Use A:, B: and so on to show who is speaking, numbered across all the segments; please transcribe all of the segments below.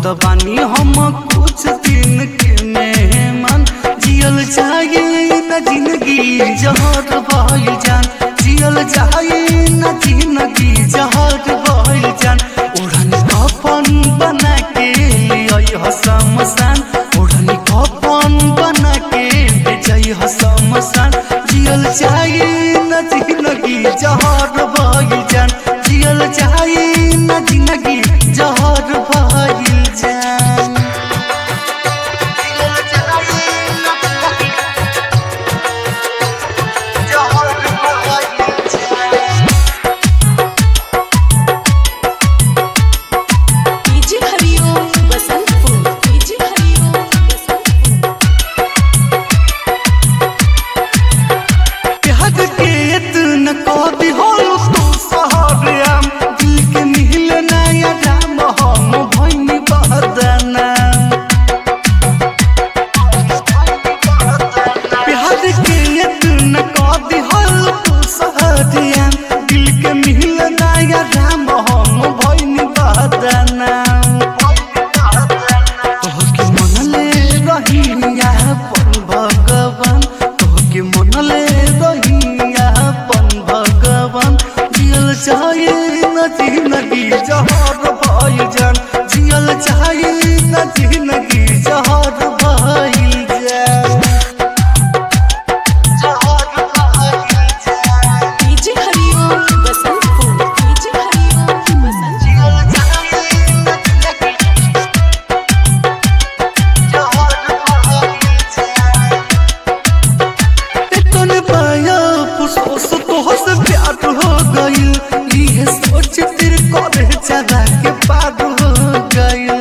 A: कहत बानी हम कुछ दिन के मेहमान जियल चाहिए न जिंदगी जहर भइल जान जियल चाहिए न जिंदगी जहर भइल जान ओढ़नी कफन बना के आई शमशान ओढ़नी कफन बना के बेचई शमशान जियल चाहिए न जिंदगी जहर भइल जान जियल चाहिए न जिंदगी जहर भइल जान जियल चाहिए न जिंदगी जहर भइल जान
B: डीजे हरिओम बसंतपुर डीजे हरिओम बसंतपुर
A: प्यार के इतना कभी होल तू सहरिया दिल के मिल नया राम हम भइनी बहदना प्यार के इतना कभी होल तू सहरिया दिल के मिल नया राम हम भइनी बहदना तोहके मनले रहिया पन भगवान तोहके मनले रहिया पन भगवान जियल चाहिए न जिंदगी जहर भइल जान जियल चाहिए न जिंदगी जहर भइल जान जहर भइल जान
B: डीजे हरिओम बसंतपुर डीजे हरिओम बसंतपुर
A: जियल चाहिए न जिंदगी जहर भइल जान तन पाया फुसफुस तोहस प्यार हो गइल इहे सोच तेरे करे चला के पार हो गइल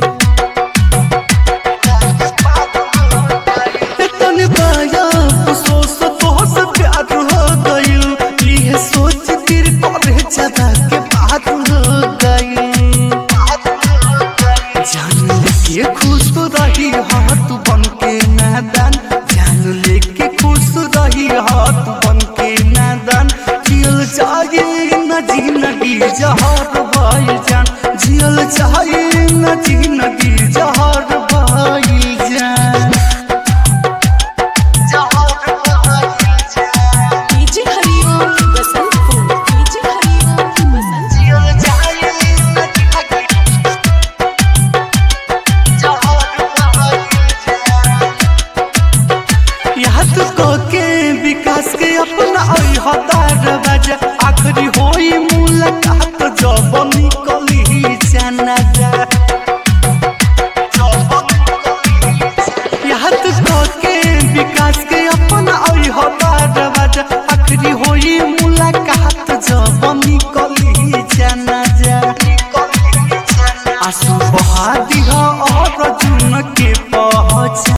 A: तन पाया फुसफुस तोहस प्यार हो गइल इहे सोच तेरे करे चला के पार हो गइल जान लेके खुश रही हाथ बन के नादान जान लेके खुश रही हाथ बन के नादान जियल चाहिए न जिंदगी जहर भइल जान जियल चाहिए न